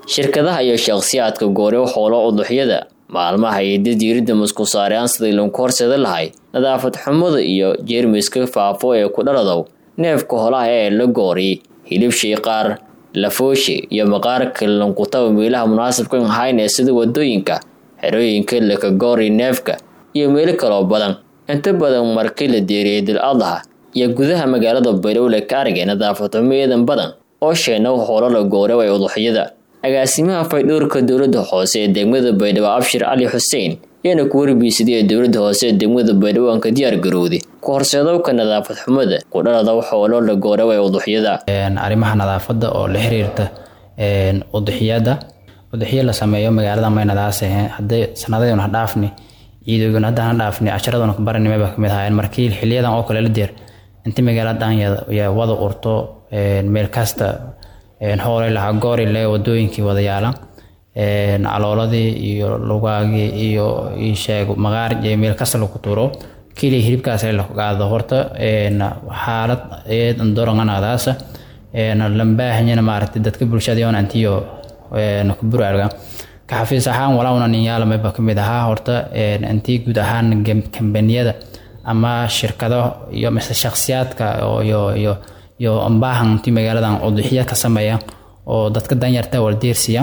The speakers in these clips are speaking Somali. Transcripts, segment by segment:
shirkadaha iyo shakhsiyaadka gooryo xoolo uduxyada maalmaha iyo didiiridda musku saareyaan sidii lagu horseeda lahay nadaafad xumada iyo jeermiska faafo ee ku dhaladow neefka holaha ee la gooriy hilib shiiqaar lafooshe iyo maqaarka lankutaba meelaha munaasabka ahayn ee sida wadooyinka xerooyinka lakagoori neefka iyo meelo kaloo badan inta badan markii la deeriyey dil adha iyo gudaha magaalada baydhowle ka argay nadaafad xumo eedan badan oo sheena hoolo la goora way uduxyada agaasimaha faydhowrka dowladda hoose ee degmada baydhabo abshir cali xuseen ayaana ku warbiisadiyay dowladda hoose ee degmada baydhabo aan ka diyaar garowday ku horseedowka nadaafad xumada ku dhalada xoolo la goora way uduxyada arrimaha nadaafadda oo la xiriirta uduxyada uduxyo la sameeyo magaalada maynadaas hadday sanadaynu ha dhaafni ciidooygun haddaan ha dhaafni casharaduna ka baranimay baa kamid ahaayeen markii xiliyadan oo kale la deer inta magaaladan ya wada urto meel kasta hoolay lahaa goorile wadooyinkii wada yaala calooladii iyo lugaagii iyo isheeg maqaar iyo meel kasta lagu tuuro keliya hilibkaas la qaado horta xaalad eed doranganadaasa lambaahanyana maaragtay dadka bulshada yoon antiyo kuburaarga ka xafiis ahaan walauna ninyaalamaba kamid ahaa horta intii guud ahaan kambaniyada ama shirkado iyo mise shakhsiyaadka iyo iyo iyo ambaahan intii magaaladan uduxya ka sameeya oo dadka danyarta waldeersiya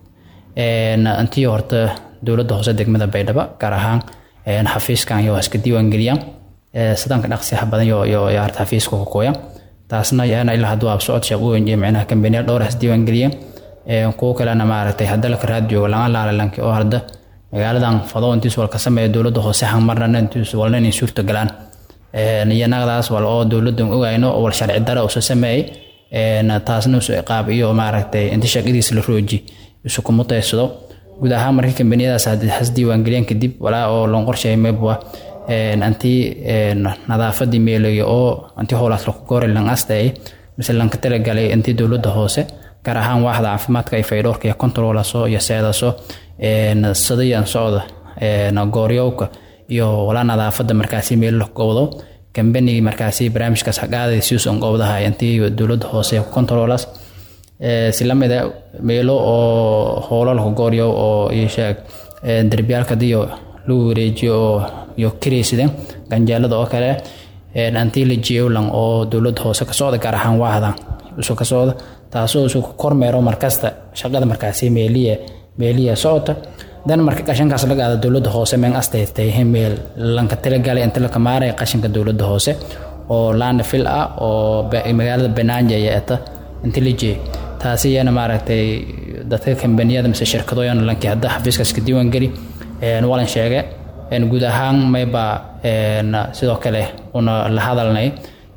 intii horta dowladda hoose degmada baydhabo gaar ahaan xafiiskan iyo iska diiwaangeliyaan sidanka dhaqsiyaha badan iyo harta xafiiska kukooya taasna yana ilaa hadduu absocod shaqooyin iyo micnaha kambaniya dhowr has diiwaangeliyeen kuwo kalena maaragtay hadda laka raad joogo laga laalalanki oo hadda magaaladan fado intiis wal ka sameeya dowladda hoose hanmarna intiis walna inay suurta galaan iyo naqdaas wal oo dowladdan ogayno wal sharci dara usa sameeyey taasna isu iqaab iyo maaragtay inta shaqadiisa la rooji isu kuma taysado guud ahaan markii kambaniyadaas has diiwaangeliyeen kadib walaa oo lon qorsheeyay meebwa antii nadaafadii meelaya oo antii howlaas laku goori lan astayay mise lanka talagalay intii dowladda hoose gaar ahaan waaxda caafimaadka iyo faydhowrka iyo controlaso iyo seedaso sadayan socda gooryowka iyo walaa nadaafada markaasi meel la gowdo kambanigi markaasi barnaamijkaas haqaaday siusan gowdaha intii dowladda hoose controlas si lamida meelo oo howlo laku gooryo oo isheeg derbiyaalkadiyo lagu wareejiyo oo iyo kareysideen ganjeelada oo kale antii la jeewlan oo dowladda hoose ka socda gaar ahaan waaxda isu ka socda taasoo isu kormeero markasta shaqada markaasi meeliya meeliya socota dan marka qashankaas laga aada dowladda hoose meen astaytay meel lanka talagalay inta la kamaaraya qashinka dowladda hoose oo laana fil ah oo magaalada banaanja iyo eta inta la jeey taasi iyana maaragtay dadka kambaniyada mise shirkadooyana lankii hadda xafiiskaas ka diiwaan geli walan sheege guud ahaan mayba sidoo kale una la hadalnay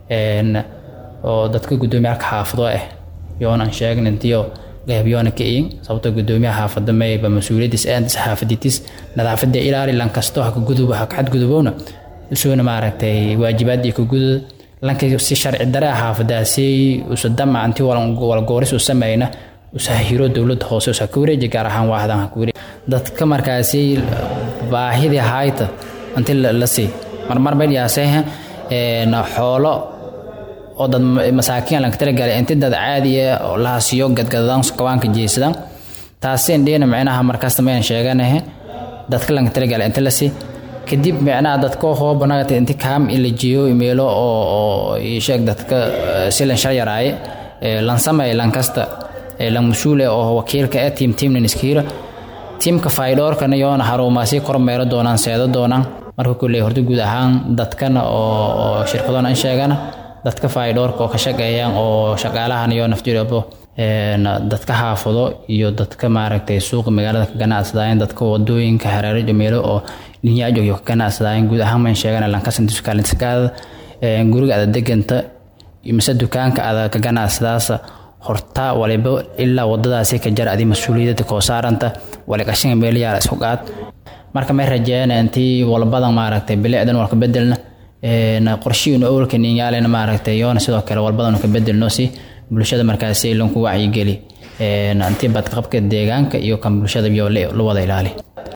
oo dadka gudoomiyaalka xaafado ah yoonan sheegin intiyo gahabyoona ka iin sababtoo gudoomiyaha xaafada mayba mas-uuliyadiis aantis xaafaditis nadaafada ilaali lan kasto haka gudub haka xadgudubowna isuuna maaragtay waajibaadii ka gudud lanka si sharci dare ah xaafadaasi usa damac intii walgooris u sameeyna usa hiro dowladda hoose usa ka wareeji gaar ahaan waaxdan haka wareeji dadka markaasi baahidii hayta inti la sii marmar mayyaasee xoolo oo dad masaakiin lanka talagalay inti dad caadiya lahasiyo gadgadadaan kawaanka jeesadaan taasi indhiina micnaha markasta mayan sheeganahe dadka lanka talagalay inti lasi kadib micnaha dadka hoobanagata inti kaam ila jeeyo meelo oo sheeg dadka si lan shar yaraaye lan sameey lan kasta lan mas-uule oo wakiilka ee tiim tiimnan iskiira tiimka faydhoorkana yoona haruumaasi kormeero doonaan seedo doonaan marka kulley horta guud ahaan dadkana oo shirkadoona in sheegana dadka faydhoorka oo ka shaqeeyaan oo shaqaalahan iyo naftirabo dadka xaafado iyo dadka maaragtay suuqa magaalada ka ganacsadaayeen dadka wadooyinka hareerajo meelo oo linyaajo iyo ka ganacsadaayeen guud ahaan mayn sheegana lankasantiskaalintiskaada guriga ada deganta mise dukaanka ada ka ganacsadaasa horta waliba ilaa wadadaasi ka jar adi mas-uuliyadda koo saaranta wali qashinga meelayaala isku qaad marka may rajeeyana intii walbadan maaragtay bilicdan walka bedelna qorshihiinu awalka ninyaalena maaragtay yoona sidoo kale walbadan ka bedelno si bulshada markaasi lanku wacyigeli intii badqabka deegaanka iyo kan bulshada iyo la wada ilaali